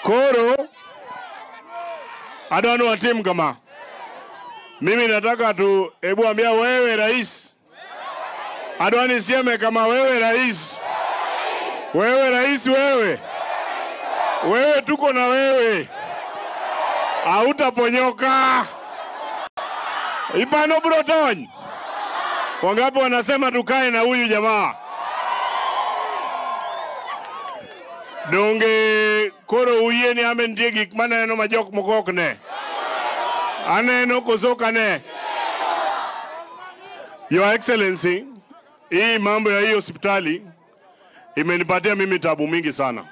Koro adwani watim kama, mimi nataka tu, hebu ambia wewe rais, adwani sieme kama wewe rais, wewe rais, wewe wewe, tuko na wewe, hautaponyoka ipano brotony. Wangapi wanasema tukae na huyu jamaa? donge koro uyie ni ambe nitie gik maneno ma jok moko ok ne aneno koso ok ane your excellency hii mambo ya hii hospitali imenipatia mimi tabu mingi sana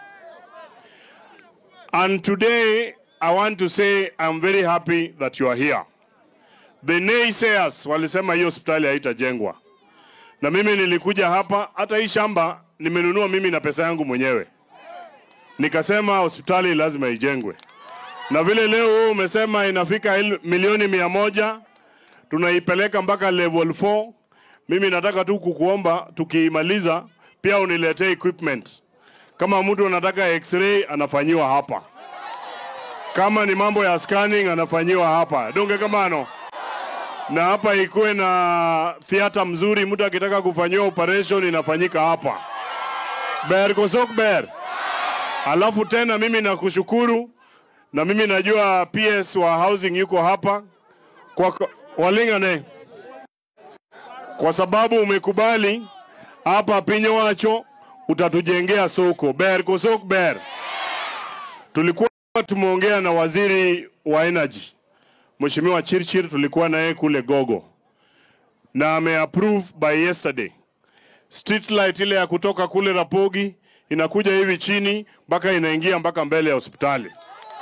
and today i want to say i'm very happy that you are here the naysayers walisema hii hospitali haitajengwa na mimi nilikuja hapa hata hii shamba nimenunua mimi na pesa yangu mwenyewe nikasema hospitali lazima ijengwe, na vile leo wewe umesema inafika il- milioni mia moja tunaipeleka mpaka level 4. Mimi nataka tu kukuomba tukiimaliza, pia uniletee equipment. Kama mtu anataka x-ray anafanyiwa hapa, kama ni mambo ya scanning anafanyiwa hapa, donge kamano na hapa ikuwe na theater mzuri, mtu akitaka kufanyiwa operation inafanyika hapa. Ber kosok ber. Alafu tena mimi nakushukuru na mimi najua PS wa housing yuko hapa kwa walingane, kwa sababu umekubali hapa pinyo wacho utatujengea soko ber kosok ber. Tulikuwa tumeongea na waziri wa energy Mheshimiwa Chirchir, tulikuwa naye kule Gogo na ameapprove by yesterday street light ile ya kutoka kule Rapogi inakuja hivi chini mpaka inaingia mpaka mbele ya hospitali.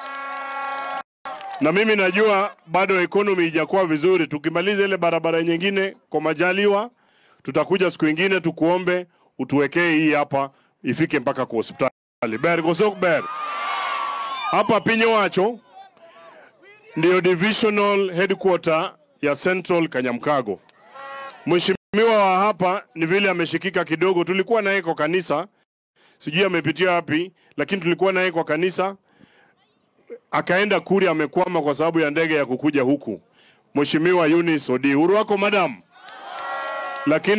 Na mimi najua bado economy ijakuwa vizuri. Tukimaliza ile barabara nyingine kwa majaliwa, tutakuja siku ingine tukuombe utuwekee hii hapa ifike mpaka kwa hospitali. Ber gosok ber. Hapa pinyo wacho ndio divisional headquarter ya Central Kanyamkago. Mheshimiwa wa hapa ni vile ameshikika kidogo, tulikuwa naye kwa kanisa sijui amepitia wapi, lakini tulikuwa naye kwa kanisa, akaenda Kuria, amekwama kwa sababu ya ndege ya kukuja huku. Mheshimiwa Eunice Odi, uhuru wako madam, lakini